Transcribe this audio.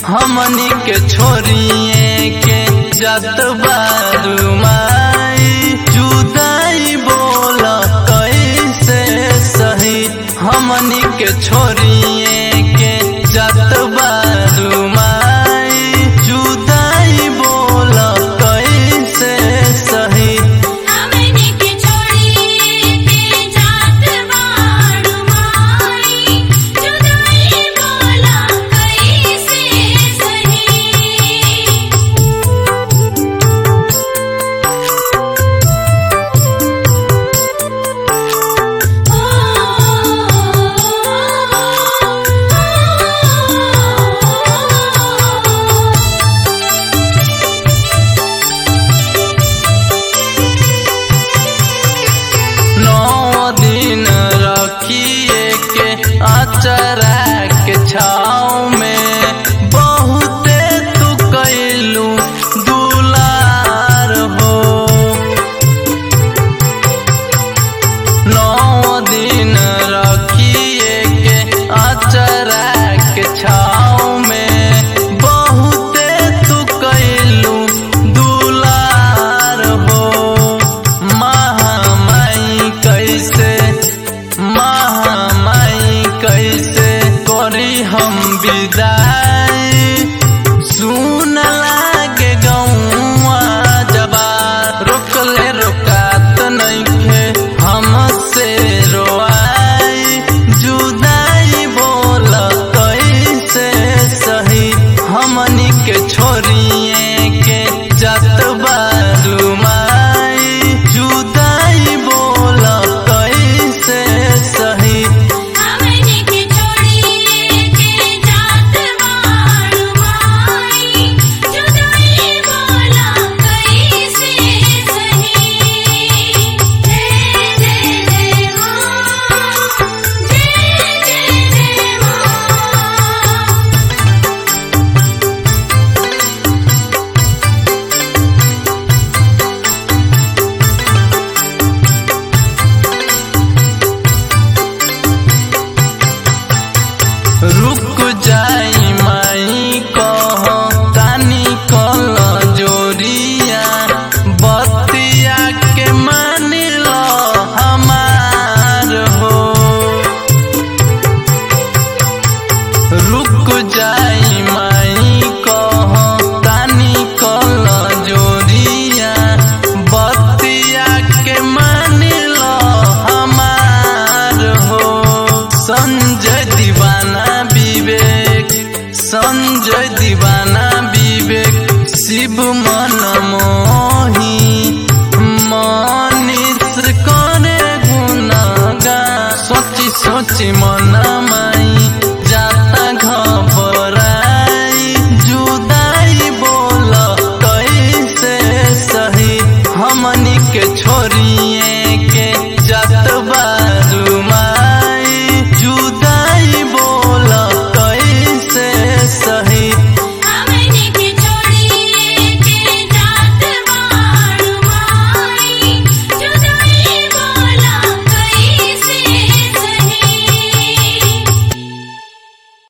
हमनी के छोरिए के जत बारू माई जुदाई बोल कैसे सही हमनी के छोरिए के जत बारू माई जुदाई बोल कैसे सही हमनी के छोड़ी के जात बाड़ू माई जुदाई बोला कैसे सही नौ दिन रखिए के अचरा के छाव में बहुते तू कैलू दुलार हो नौ दिन रखिए के अचरा के छाव में बहुते तू कैलू दुलार हो महामाई कैसे महामाई कैसे करी हम विदाई सुन लागे गौआ जबा रोकले रोकात नइखे हमसे रोआई जुदाई बोल कैसे सही हमनी के छोरिए के जत बारू माई जुदाई बोल कैसे सही हमनी के छोड़ी के जात बाड़ू माई जुदाई बोला कैसे सही जय जय जय मां जय जय जय मां रुक जाई माई कह तानी कल जोरिया बतिया के मान लो हमार हो रुक जाई माई कह तानी कल जोरिया बतिया के मान लो हमार हो संजय दीवाना विवेक संजय दीवाना विवेक शिव मन मोही मनीष करे गुनगा सोची सोची मन